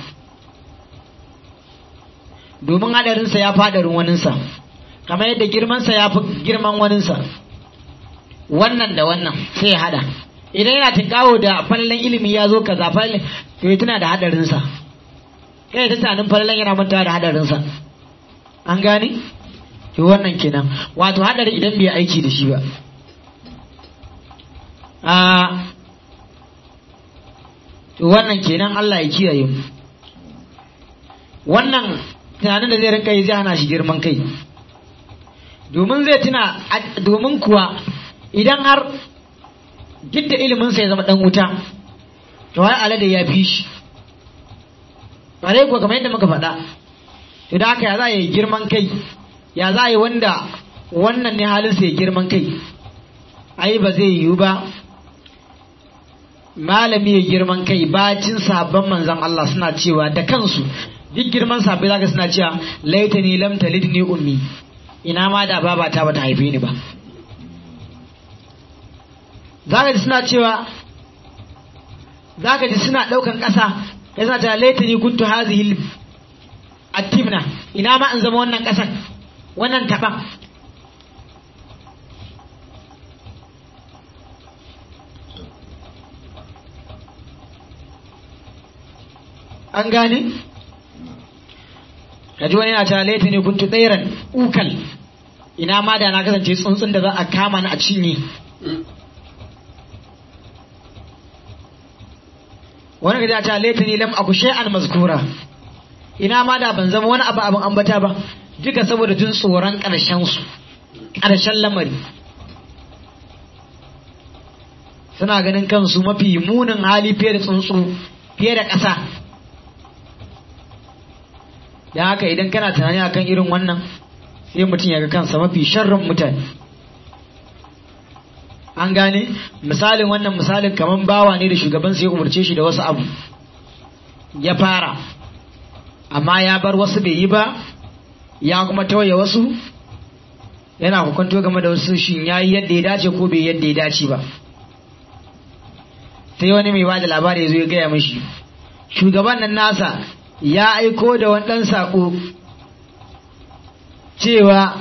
Speaker 1: domin haɗarinsa ya fi haɗarin waninsa kamar yadda girmansa ya fi girman waninsa wannan da wannan sai ya haɗa idan yana tinkawo da falalen ilimi ya zo kaza falalen to ya tuna da hadarinsa kai ta tunanin falalen yana mantawa da hadarinsa an gane to wannan kenan wato hadari idan bai aiki da shi ba a to wannan kenan Allah ya kiyaye mu wannan tunanin da zai rinka yi zai hana shi girman kai domin zai tuna domin kuwa idan har duk da iliminsa ya zama dan wuta to wai alade ya fi shi bare kuwa kamar yadda muka faɗa to da haka ya za yi girman kai ya za yi wanda wannan ne halinsa ya girman kai ai ba zai yiwu ba malami ya girman kai bacin sabon manzan Allah suna cewa da kansu duk girman sabbai zaka suna cewa laitani lam talidni ummi ina ma da babata bata haife ni ba zaka ji suna cewa zaka ji suna daukan ƙasa kai suna cewa laitani kuntu hazihi attimna ina ma in zama wannan ƙasan wannan taban an gane kaji wani yana cewa laita ne kuntu tsairan ukal ina ma da na kasance tsuntsun da za a kama ni a cinye wani gaji a cewa laita ne lam aku shay'an mazkura ina ma da ban zama wani abu abin ambata ba duka saboda jin tsoron ƙarshen su ƙarshen lamari suna ganin kansu mafi munin hali fiye da tsuntsu fiye da ƙasa da haka idan kana tunani akan irin wannan sai mutum ya ga kansa mafi sharrin mutane an gane misalin wannan misalin kamar bawa ne da shugabansa ya umarce shi da wasu abu ya fara amma ya bar wasu bai yi ba ya kuma tawaye wasu yana hukunto game da wasu shi ya yi yadda ya dace ko bai yadda ya dace ba sai wani mai bada labari ya zo ya gaya mashi shugaban nan nasa ya aiko da wani ɗan saƙo cewa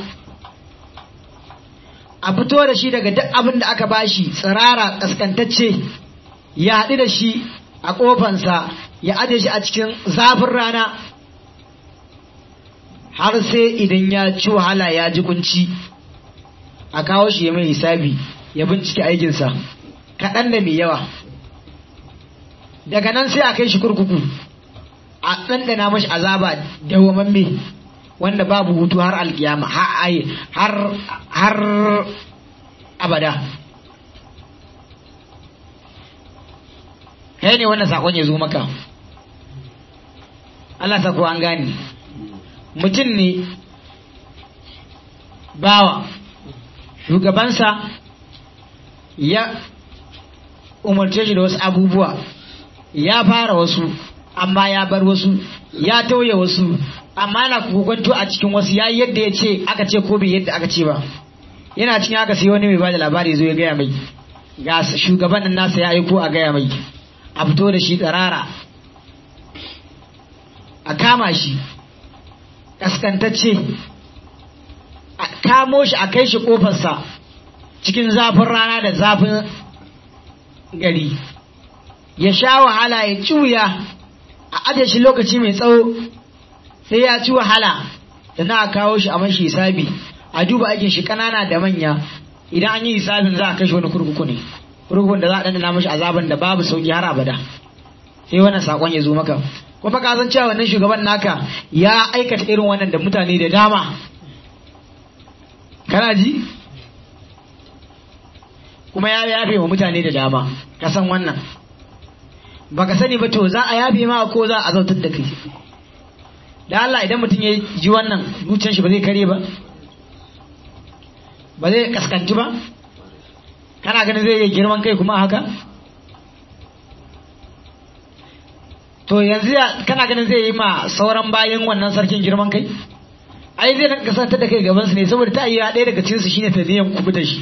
Speaker 1: a fito da shi daga duk abin da aka bashi tsirara ƙasƙantacce ya haɗu da shi a ƙofansa ya aje shi a cikin zafin rana har sai idan ya ci wahala ya ji kunci a kawo shi ya mai hisabi ya bincike aikinsa kaɗan da mai yawa daga nan sai a kai shi kurkuku a ɗanɗana mashi azaba dawwamamme wanda babu hutu har alkiyama har har abada kai ne wannan sakon ya zo maka Allah sako an gane mutum ne bawa shugabansa ya umarce shi da wasu abubuwa ya fara wasu amma ya bar wasu ya tauye wasu amma na kokonto a cikin wasu ya yadda ya ce aka ce ko bai yadda aka ce ba yana cikin haka sai wani mai bada labari zo ya gaya mai ga shugaban nan nasa ya aiko a gaya mai a fito da shi tsarara a kama shi kaskantacce a kamo shi a kai shi kofarsa cikin zafin rana da zafin gari ya sha wahala ya cuya a ajiye shi lokaci mai tsawo sai ya ci wahala da na kawo shi a mashi hisabi a duba aikin shi kanana da manya idan an yi hisabin za a kashe wani kurkuku ne kurkukun da za a dandana mashi azaban da babu sauki har abada sai wannan sakon ya zo maka kuma ka san cewa wannan shugaban naka ya aikata irin wannan da mutane da dama kana ji kuma ya yafe wa mutane da dama ka san wannan baka sani ba to za a yafe ma ko za a zautar da kai da Allah idan mutum ya ji wannan zuciyar shi ba zai kare ba ba zai kaskanci ba kana ganin zai yi girman kai kuma haka to yanzu kana ganin zai yi ma sauran bayan wannan sarkin girman kai ai zai nan kasanta da kai gabansu ne saboda ta iya ɗaya daga cikinsu shine ta niyan kubuta shi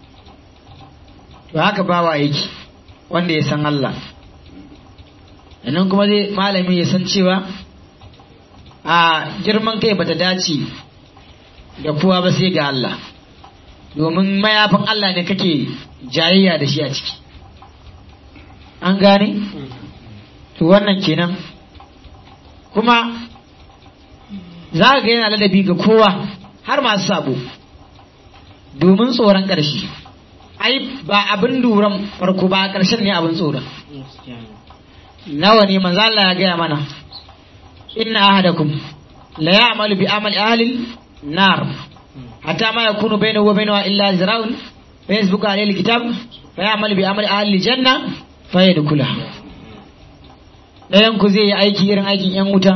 Speaker 1: to haka bawa yake wanda ya san Allah nan kuma zai malami ya san cewa a girman kai bata dace da kowa ba sai ga Allah domin mayafin Allah ne kake jayayya da shi a ciki an gane to wannan kenan kuma za ga yana ladabi ga kowa har masu sabo domin tsoron ƙarshe ai ba abin duran farko ba ƙarshen ne abin tsoron nawa ne manzo Allah ya gaya mana inna ahadakum la ya'malu bi amali ahli nar hatta ma yakunu bainahu wa bainaha illa zira'un fa yasbiqu alayhi alkitab fa ya'malu bi amali ahli janna fa yadkhulaha dayan ku zai yi aiki irin aikin yan wuta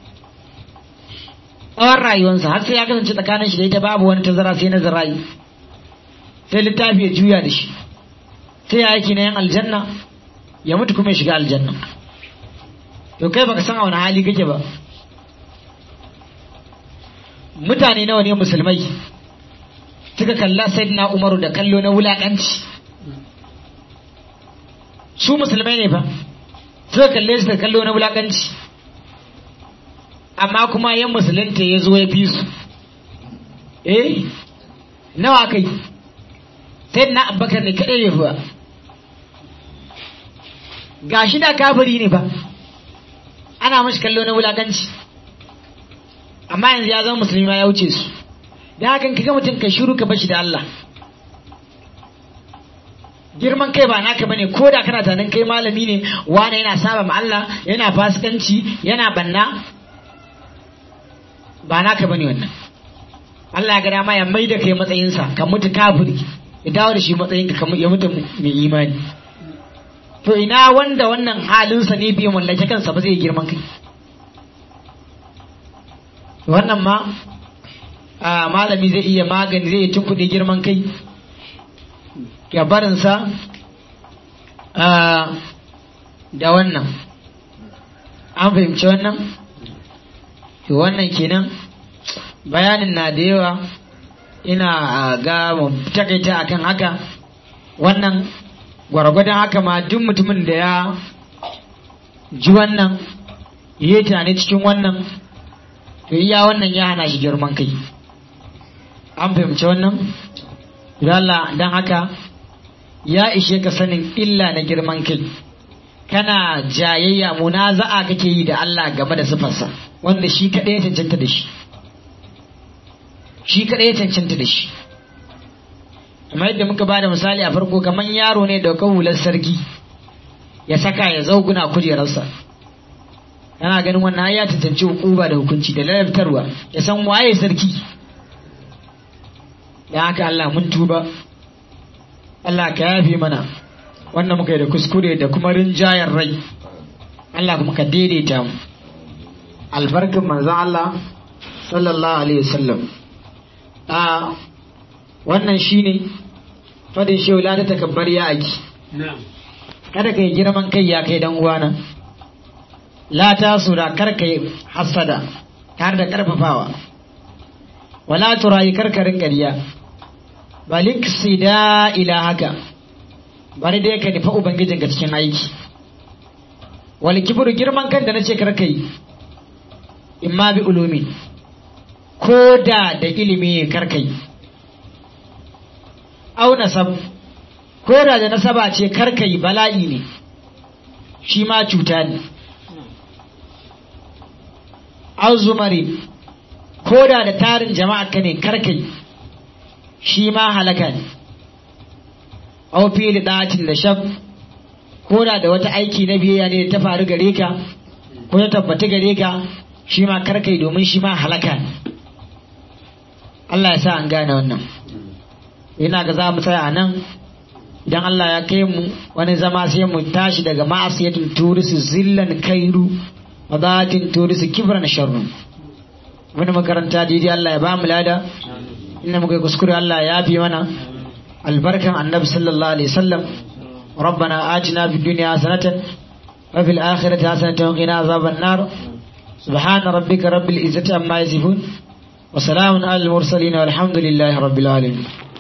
Speaker 1: tsawon rayuwarsa har sai ya kasance tsakanin shi da ita babu wani tazara sai na zira'i sai littafi ya juya da shi sai ya aiki na yan aljanna ya mutu kuma ya shiga aljanna to kai baka san a wani hali kake ba mutane nawa ne musulmai suka kalla sayyidina umaru da kallo na wulakanci su musulmai ne fa suka kalle su da kallo na wulakanci amma kuma yan musulunta ya zo ya fi su eh nawa kai sayyidina abubakar ne kaɗai ne fa ga shi da kafiri ne ba ana ana mashi kallo na wulakanci amma yanzu ya zama musulmi ma ya wuce su da hakan kaga mutum ka shiru ka bashi da Allah girman kai ba naka bane ko da kana tunanin kai malami ne wani yana saba ma Allah yana fasikanci yana banna ba naka bane wannan Allah ya ga dama ya maida kai matsayinsa ka mutu kafiri ya dawo da shi matsayin ka ya mutu mai imani to ina wanda wannan halinsa ne bai mallake kansa ba zai girman kai wannan ma a malami zai iya magani zai iya tunkuɗe girman kai ya barinsa da wannan an fahimci wannan wannan kenan bayanin na da yawa ina ga mu takaita akan haka wannan gwargwadon haka ma duk mutumin da ya ji wannan ya yi tunani cikin wannan to iya wannan ya hana shi girman kai an fahimci wannan Allah don haka ya ishe ka sanin illa na girman kai kana jayayya munaza'a kake yi da Allah game da sifarsa wanda shi kaɗai ya cancanta da shi shi kaɗai ya cancanta da shi kamar yadda muka ba da misali a farko kamar yaro ne da hular sarki ya saka ya zauguna kujerarsa yana ganin wannan ya cancanci hukuma da hukunci da lalabtarwa ya san waye sarki da haka Allah mun tuba Allah ka yafe mana wannan muka yi da kuskure da kuma rinjayar rai Allah kuma ka daidaita mu albarkin manzon Allah sallallahu alaihi wasallam a wannan shine fadin shehu la ta takabbar ya aki kada kai girman kai ya kai dan uwana la ta sura kar kai hasada tare da karfafawa wala turayi karkarin ƙarya balik sida ila haka bari dai ka nufa ubangijinka cikin aiki wal kibru girman kan da nace kar kai imma bi ulumi ko da da ilimi kar kai au nasab ko da da nasaba ce kar kai bala'i ne shi ma cuta ne au zumari ko da da tarin jama'a ka ne kar kai shi ma halaka ne au fili ɗatin da shab ko da da wata aiki na biyayya ne ta faru gare ka ko ta tabbata gare ka shi ma karkai domin shi ma halaka ne Allah ya sa an gane wannan ina ga za mu tsaya a nan idan Allah ya kai mu wani zama sai mu tashi daga ma'asiyatin turisi zillan kairu wadatin turisi kibran sharrun wani makaranta daidai Allah ya ba mu lada inda muka yi kuskure Allah ya fi mana albarkan annabi sallallahu alaihi wasallam ربنا آتنا في الدنيا حسنة وفي الآخرة حسنة وقنا عذاب النار سبحان ربك رب العزة عما يصفون وسلام على المرسلين والحمد لله رب العالمين